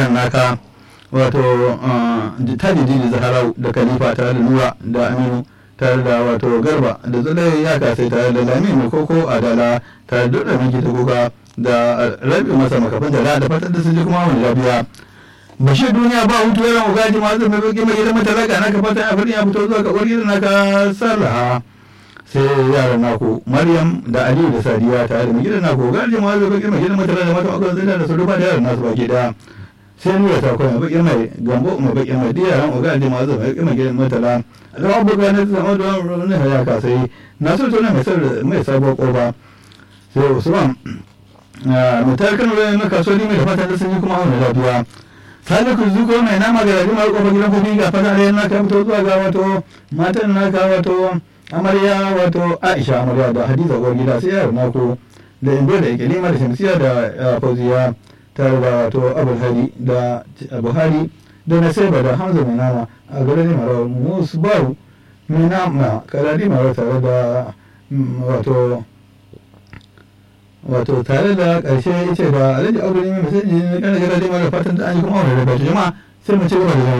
naka wato tajidi da zaharau da khalifa tare da nura da aminu tare da wato garba da zulai ya kasai tare da lamini koko adala tare da dukkan miki da kuka da rabi masa makafin da da fatan da sun ji kuma wani lafiya bashir duniya ba hutu yaran ugaji ma zai mai baki mai gidan matalaka naka fatan a ya fito zuwa ga uwar naka sarraha sai yaran naku maryam da aliyu da sadiya tare da mai gidan naku ugaji ma zai baki mai gidan matalaka da mata akwai zai da su rufa da yaran nasu baki daya sai nuna ta kuma bakin mai gambo mai bakin mai diya ran oga da mazu mai bakin mai gidan matala da abubuwa na zama da wani haya ka sai na so tona mai mai sabuwar kofa sai usman mutar kano da na kasuwanni mai da fatan da sun yi kuma wani lafiya sani ku zuko mai nama ga rajin mara kofar gidan kofi ga fata da yana ka fito zuwa ga wato matan naka wato amarya wato aisha amarya da hadiza uwar gida sai yaro naku da indo da ikilima da shamsiya da fauziya tare da wato abuhari da buhari da nasaiba da hamza mai nama a garin mara musu baru mai nama karari mara tare da wato wato tare da ƙarshe ce da alhaji abu ne mai masajin na ƙarfi da mara fatan da an yi kuma wani da jama'a sai mu ci gaba da